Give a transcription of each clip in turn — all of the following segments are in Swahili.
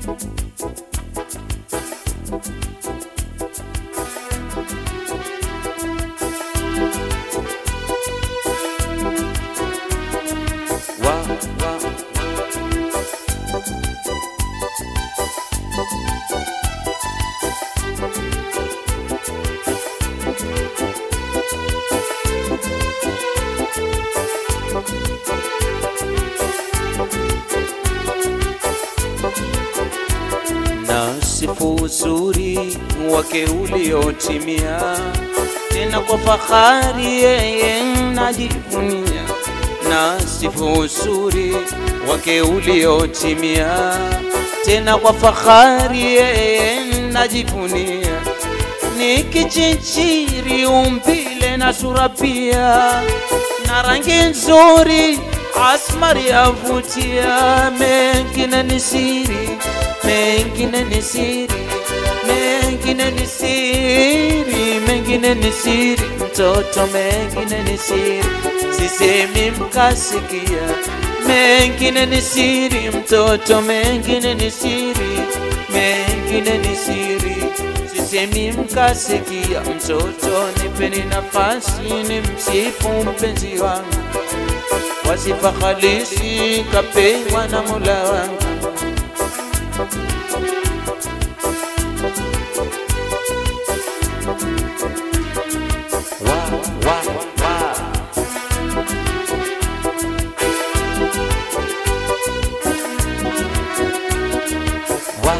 wa, wa. na sifu uzuri wake uliotimia, tena kwa fahari yeye najivunia. Na sifu uzuri wake uliotimia, tena kwa fahari yeye najivunia. Ni kichinchiri umbile na sura pia, na rangi nzuri asmari yavutia, mengine ni siri mengine ni siri, mengine ni siri, mengine ni siri, mtoto, mengine ni siri, sisemi mkasikia. Mengine ni siri, mtoto, mengine ni siri, mengine ni siri, sisemi mkasikia. Mtoto, nipeni nafasi ni msifu mpenzi wangu, wasifa halisi kapewa na Mola wangu. Wa, wa, wa. Wa,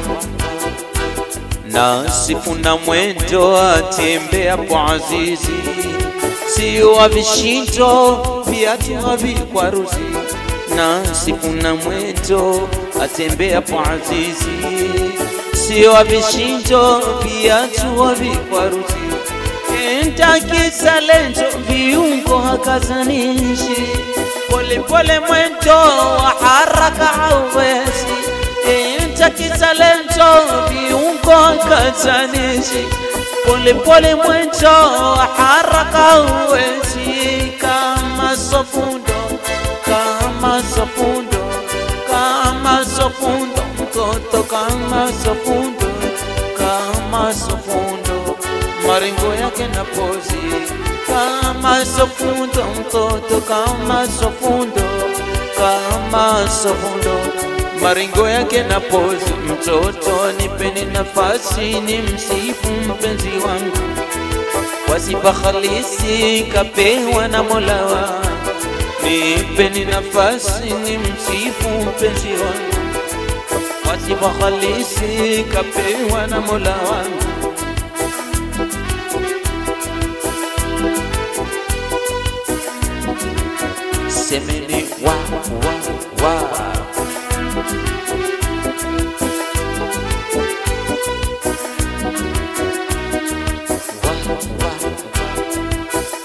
na sifu na mwendo atembea kwa azizi, sio wa vishindo viatu havikwaruzi. Na sifu na mwendo atembea kwa azizi, sio wa vishindo viatu havikwaruzi enta kisalento viungo hakazanishi polepole mwendo wa haraka hauwezi enta kisalento viungo hakazanishi polepole mwendo wa haraka hauwezi kama sofundo kama sofundo kama sofundo mtoto kama sofundo kama sofundo maringo yake na pozi kama sofundo mtoto kama sofundo kama sofundo maringo yake na pozi mtoto nipeni nafasi ni msifu mpenzi wangu kwa sifa halisi kapewa na Mola wangu nipeni nafasi ni msifu mpenzi wangu kwa sifa halisi kapewa na Mola wangu semeni wa wa wa wa wa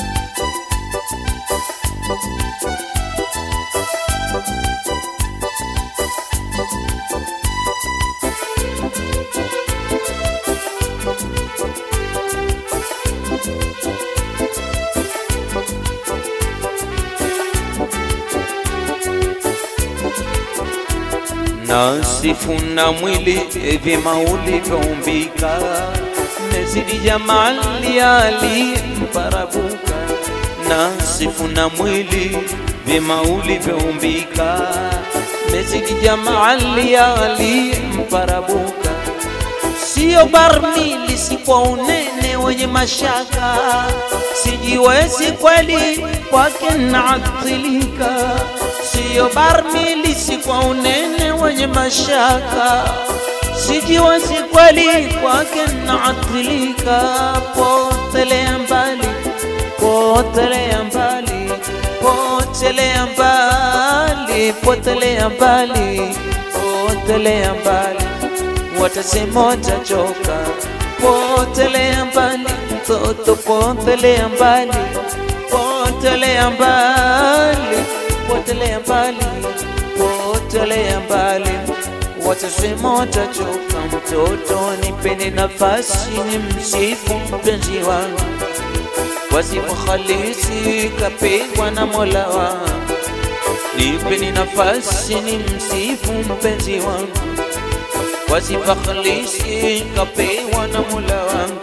na sifu na mwili vyema ulivyoumbika, mezidi jamali aliyemparabuka. Na sifu na mwili vyema ulivyoumbika, mezidi jamali aliyemparabuka. Sio barmili, si kwa unene wenye mashaka, sijiwezi kweli kwake naathilika siyo barmili, si kwa unene wenye mashaka, sijiwezi kweli kwake naathilika. Potelea mbali, potelea mbali, potelea mbali, potelea mbali, potelea mbali, watasema watachoka. Potelea mbali, mtoto, potelea mbali, potelea mbali potelea mbali, potelea mbali, watasema watachoka. Mtoto, nipeni nafasi ni msifu mpenzi wangu, kwa sifa halisi kapigwa na Mola wangu. Nipeni nafasi ni msifu mpenzi wangu, kwa sifa khalisi kapewa na Mola wangu.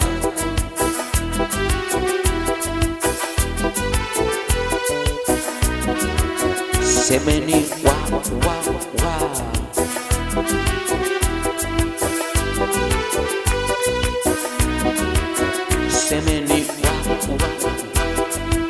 Semeni wa wa wa Semeni wa wa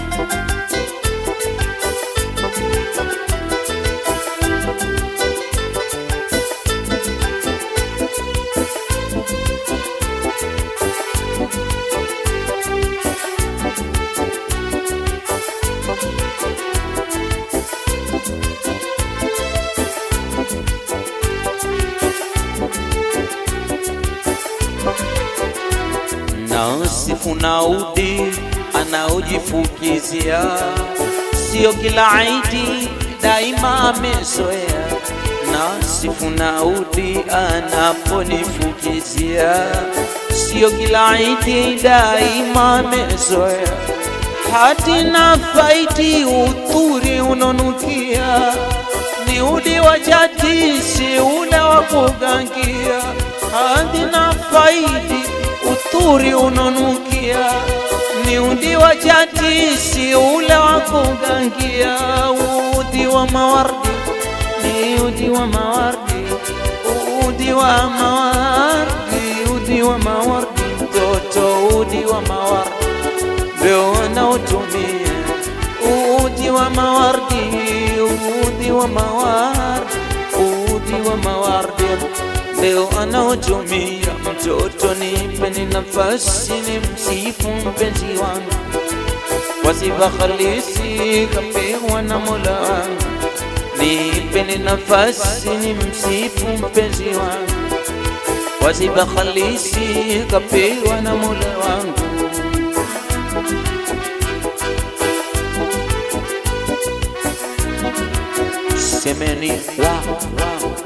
nasifu naudi anaojifukizia, sio kila aidi daima amezoea. Nasifu naudi anaponifukizia, sio kila aidi daima amezoea. Hati na faiti uturi unonukia, ni udi wa jati si ule wa kugangia. Hati na faiti uturi unonukia, ni udi wa jati si ule wa kugangia. Udi wa mawardi ni udi wa mawardi, udi wa mawardi, udi wa mawardi, mtoto udi wa mawardi ndio wanaotumia udi wa mawardi, udi wa mawardi, udi wa mawardi ndio anaotumia. Mtoto nipeni nafasi ni msifu mpenzi wangu kwa sifa halisi kapewa na Mola wangu. Nipeni nafasi ni msifu mpenzi wangu kwa sifa halisi kapewa na Mola wangu. Semeni wa wa